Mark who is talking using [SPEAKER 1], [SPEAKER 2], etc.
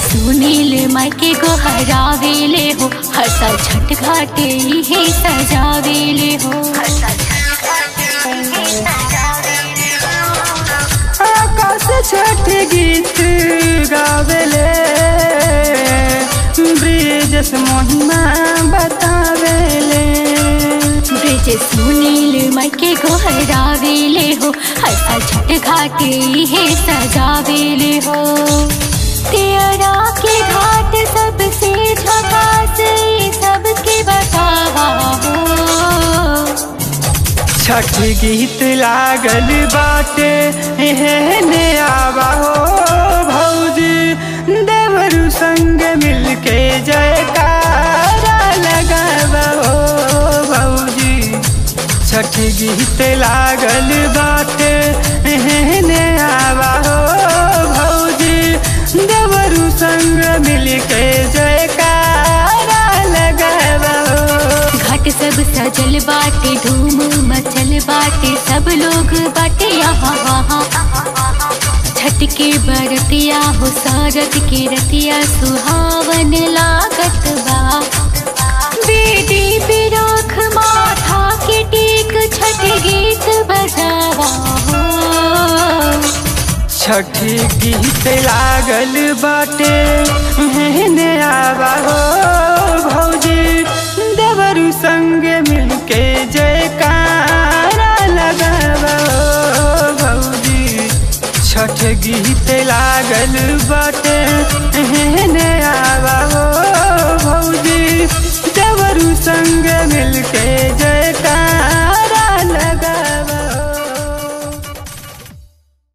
[SPEAKER 1] सुनील माई के गोहरावेले हो हर साल छठ घाटे ही सजावेले हो
[SPEAKER 2] आकाश छठ गीत गावेले ब्रिजस महिमा बतावेले
[SPEAKER 1] ब्रिज सुनील माई के गोहरावेले हो हर साल छठ घाटे ही सजावेले हो तेरा के घाट सबसे झकास ये सबके बतावा हो
[SPEAKER 2] छठ गीत लागल बाटे एहने आवा हो भौजी देवरु संग मिलके जयकारा लगावा हो भौजी छठ गीत लागल बाटे एहने आवा हो भौजी देवरु संग मिलके जयकारा लगावा हो
[SPEAKER 1] घाट सब सजल बाटे धूम मचल बाटे सब लोग बाटे यहाँ वहाँ छठ के बरतिया हो सारत के रतिया सुहावन लागत बा बेटी बिराख माथा के टीक छठ गीत बजावा हो
[SPEAKER 2] छठी गीत लागल बाटे हेने आवा हो भौजी देवरु संग मिलके जयकारा लगावा हो भौजी छठ गीत लागल बाटे हेने आवा हो भौजी देवरु संग मिलके